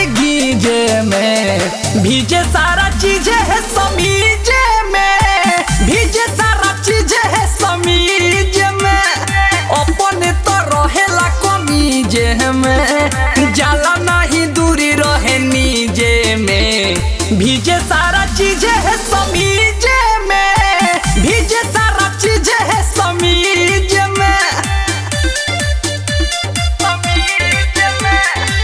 गीजे में भीजे सारा चीज है समीजे में भीजे सारा चीज है समीज में अपन तो रहेला कमीजे में जाला नहीं दूरी रहे नीजे में भीजे सारा चीज है समीजे में भीजे सारा चीज है समीज में समीज में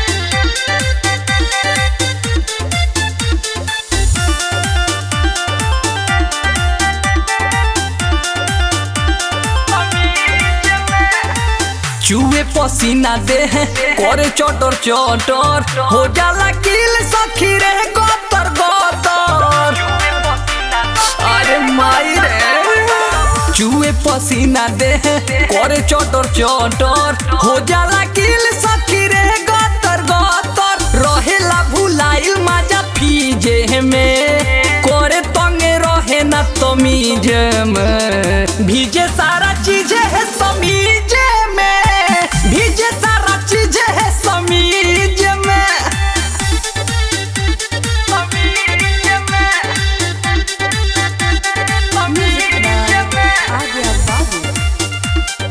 चूहे पसीना दे करे चटर चटर हो जाला किल सखी रे गोतर गोतर अरे माई रे चूहे पसीना दे करे चटर चटर हो जाला किल सखी रे गोतर गोतर रहेला भुलाइल माजा फीजे में करे तंगे रहे ना तमीज में भीजे सारा चीज है समीज में भीजे सारा चीज है समीज में समीज में समीज में Águia Babu.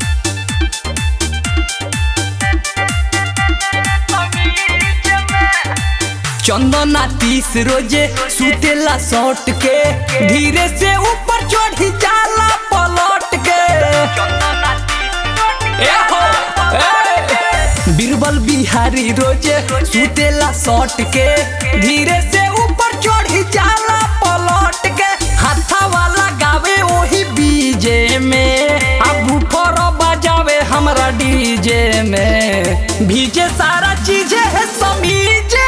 चंदना तीस रोजे सुतेला सौट के धीरे से ऊपर चढ़ी जाला पलट के ए हो, ए। बीरबल बिहारी रोजे सुतेला सौट के धीरे से ऊपर चढ़ी जाला पलट के हाथा वाला गावे ओही बीजे में अब ऊपर बजावे हमरा डीजे में भीजे सारा चीज है समीजे